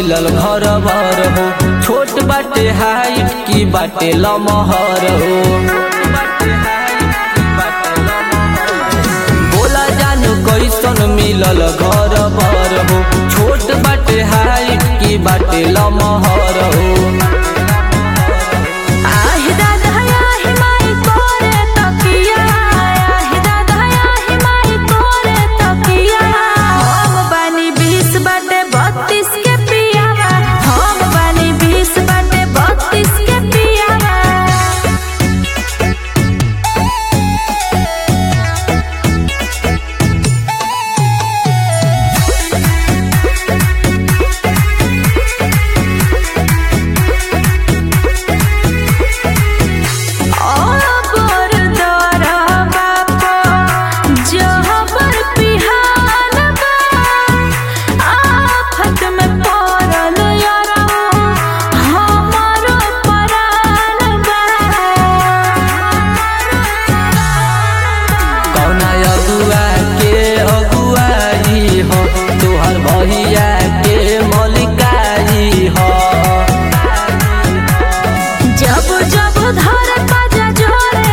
मिलल घर भर हो छोट बाटे हाइट की बाटे लमहर हो बोला जानू कैसन मिलल घर भर हो छोट बाटे हाइट की बाटे लमहर हो आहि दादा आहि माई कोरे तकिया आहि दादा आहि माई कोरे तकिया हम बानी बीस बाटे बत्तीस के पियावा हम बानी बीस बाटे बत्तीस के पियावा और दरा बापा जहबर पिहान बा आफत में पड़ल यारा हमारो परान बा कौना अगुआ के अगुआई हो तोहर भैया के मलिकाई हो जब जब धर बाजा जोरे